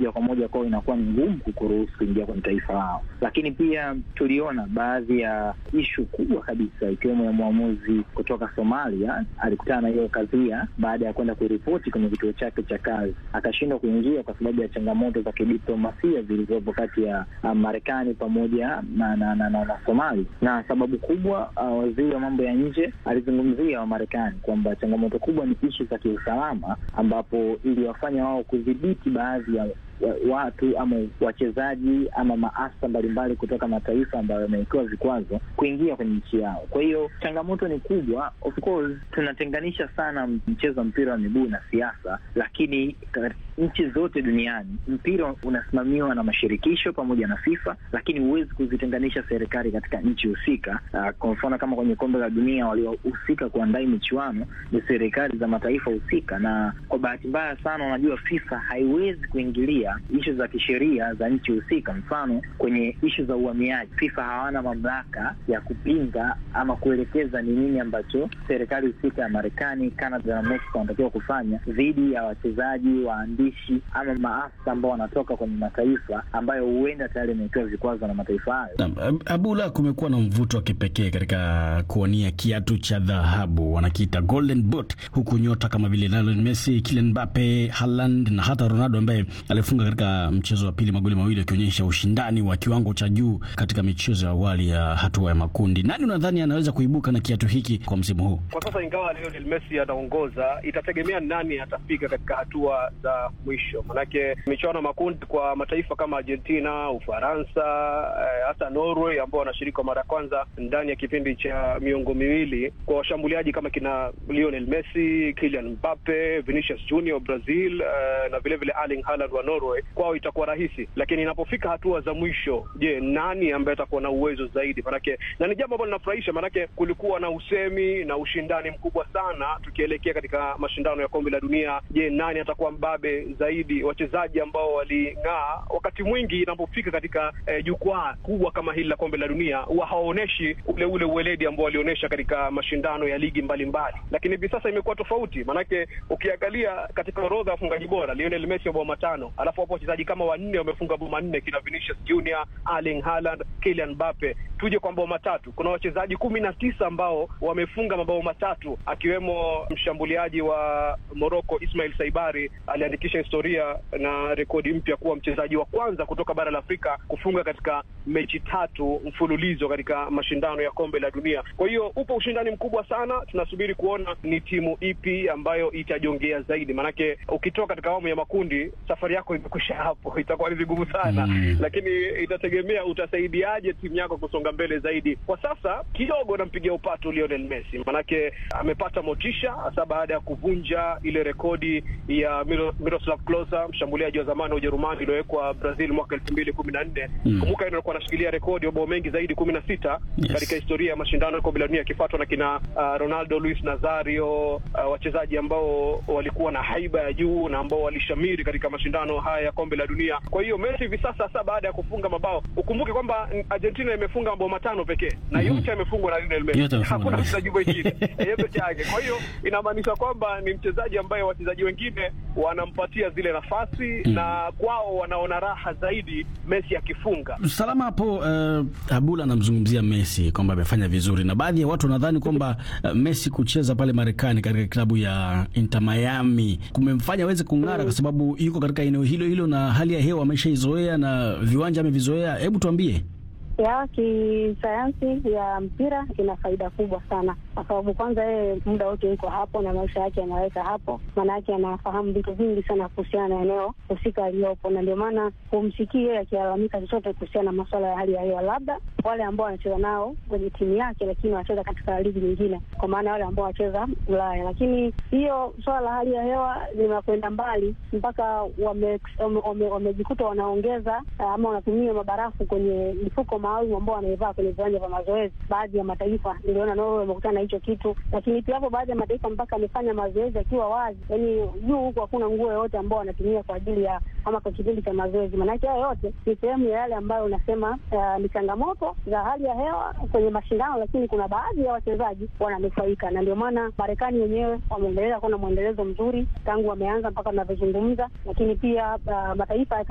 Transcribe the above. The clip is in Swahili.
moja kwa moja kwao inakuwa ni ngumu kukuruhusu kuingia kwenye taifa lao. Lakini pia tuliona baadhi ya ishu kubwa kabisa ikiwemo ya mwamuzi kutoka Somalia alikutana na hiyo kadhia baada ya kwenda kuripoti kwenye kituo chake cha kazi, akashindwa kuingia kwa sababu ya changamoto za kidiplomasia zilizopo kati ya uh, Marekani pamoja na na, na, na, na Somali. Na sababu kubwa uh, waziri wa mambo ya nje alizungumzia Wamarekani kwamba changamoto kubwa ni ishu za kiusalama, ambapo iliwafanya wao kudhibiti baadhi ya watu ama wachezaji ama maafisa mbalimbali kutoka mataifa ambayo yamewekewa vikwazo kuingia kwenye nchi yao. Kwa hiyo changamoto ni kubwa. Of course tunatenganisha sana mchezo wa mpira wa miguu na siasa, lakini nchi zote duniani mpira unasimamiwa na mashirikisho pamoja na FIFA, lakini huwezi kuzitenganisha serikali katika nchi husika. Uh, kwa mfano kama kwenye kombe la dunia waliohusika kuandaa michuano ni serikali za mataifa husika, na kwa bahati mbaya sana, unajua FIFA haiwezi kuingilia ishu za kisheria za nchi husika. Mfano, kwenye ishu za uhamiaji, FIFA hawana mamlaka ya kupinga ama kuelekeza ni nini ambacho serikali husika ya Marekani, Canada na Mexico wanatakiwa kufanya dhidi ya wachezaji, waandishi ama maafisa ambao wanatoka kwenye mataifa ambayo huenda tayari yamewekewa vikwazo na mataifa hayo. Abula, kumekuwa na mvuto wa kipekee katika kuwania kiatu cha dhahabu wanakiita Golden Boot, huku nyota kama vile Lionel Messi, Kylian Mbappe, Haaland na hata Ronaldo ambaye alifunga katika mchezo wa pili magoli mawili akionyesha ushindani wa kiwango cha juu katika michezo ya awali ya hatua ya makundi. Nani unadhani anaweza kuibuka na kiatu hiki kwa msimu huu? Kwa sasa, ingawa Lionel Messi anaongoza, itategemea nani atafika katika hatua za mwisho, manake michuano ya makundi kwa mataifa kama Argentina, Ufaransa, eh, hata Norway ambao wanashiriki kwa mara ya kwanza ndani ya kipindi cha miongo miwili, kwa washambuliaji kama kina Lionel Messi, Kylian Mbappe, Vinicius Junior Brazil, eh, na vile vile Erling Haaland wa Norway kwao itakuwa rahisi, lakini inapofika hatua za mwisho, je, nani ambaye atakuwa na uwezo zaidi? Manake na ni jambo ambalo linafurahisha, manake kulikuwa na usemi na ushindani mkubwa sana tukielekea katika mashindano ya kombe la dunia. Je, nani atakuwa mbabe zaidi? Wachezaji ambao waling'aa wakati mwingi inapofika katika eh, jukwaa kubwa kama hili la kombe la dunia huwa hawaoneshi ule ule uweledi ambao walionyesha katika mashindano ya ligi mbalimbali, lakini hivi sasa imekuwa tofauti, manake ukiangalia katika orodha ya wafungaji bora Lionel Messi mabao matano alafu hapo wachezaji kama wanne wamefunga bao manne, kina Vinicius Junior, Erling Haaland, Kylian Mbappe. Tuje kwa mabao matatu, kuna wachezaji kumi na tisa ambao wamefunga mabao matatu, akiwemo mshambuliaji wa Morocco Ismail Saibari aliandikisha historia na rekodi mpya kuwa mchezaji wa kwanza kutoka bara la Afrika kufunga katika mechi tatu mfululizo katika mashindano ya kombe la dunia. Kwa hiyo upo ushindani mkubwa sana, tunasubiri kuona ni timu ipi ambayo itajongea zaidi, maanake ukitoka katika awamu ya makundi safari yako imekwisha hapo, itakuwa ni vigumu sana mm. Lakini itategemea utasaidiaje timu yako kusonga mbele zaidi. Kwa sasa kidogo nampigia upatu Lionel Messi, manake amepata motisha hasa baada ya kuvunja ile rekodi ya Miroslav Klose, mshambuliaji wa zamani wa Ujerumani iliyowekwa Brazil mwaka elfu mbili kumi na nne. Kumbuka mm. alikuwa anashikilia rekodi ya mabao mengi zaidi kumi na sita Yes. katika historia ya mashindano ya kombe la dunia akifuatwa na kina uh, Ronaldo, Luis Nazario, uh, wachezaji ambao walikuwa na haiba ya juu na ambao walishamiri katika mashindano haya ya kombe la dunia. Kwa hiyo Messi hivi sasa sasa baada ya kufunga mabao, ukumbuke kwamba Argentina imefungwa mabao matano pekee na Mhm. yote yamefungwa na Lionel Yote Messi, yamefungwa hakuna na- mchezaji mwingine yeye peke yake. Kwa hiyo inamaanisha kwamba ni mchezaji ambaye wachezaji wengine wanampatia zile nafasi Mm. na kwao wanaona raha zaidi Messi akifunga. Salama hapo. Uh, Abula anamzungumzia Messi kwamba amefanya vizuri, na baadhi ya watu wanadhani kwamba uh, Messi kucheza pale Marekani katika klabu ya Inter Miami kumemfanya aweze kung'ara, kwa sababu yuko katika eneo hilo hilo na hali ya hewa ameshaizoea na viwanja amevizoea. Hebu tuambie. ya kisayansi ya mpira ina faida kubwa sana, kwa sababu kwanza yeye muda wote yuko hapo na maisha yake anaweka hapo, maana yake anafahamu vitu vingi sana kuhusiana na eneo husika aliyopo, na ndio maana humsikii yeye akilalamika chochote kuhusiana na masuala ya hali ya hewa, labda wale ambao wanacheza nao kwenye timu yake, lakini wanacheza katika ligi nyingine, kwa maana wale ambao wanacheza Ulaya. Lakini hiyo swala la hali ya hewa linakwenda mbali mpaka wamejikuta wame, wame, wamejikuta wanaongeza ah, ama wanatumia mabarafu kwenye mifuko maalum ambao wanaivaa kwenye viwanja vya mazoezi. Baadhi ya mataifa niliona Norway wamekutana na hicho kitu, lakini pia hapo baadhi ya mataifa mpaka amefanya mazoezi akiwa wazi, yaani juu huku hakuna nguo yoyote ambao wanatumia kwa ajili ya ama kwa kipindi cha mazoezi. Maanake hayo yote ni sehemu ya yale ambayo unasema ah, ni changamoto za hali ya hewa kwenye mashindano, lakini kuna baadhi ya wachezaji wananufaika, na ndio maana Marekani wenyewe wameendelea kuwa na mwendelezo mzuri tangu wameanza mpaka tunavyozungumza, lakini pia ah, mataifa ya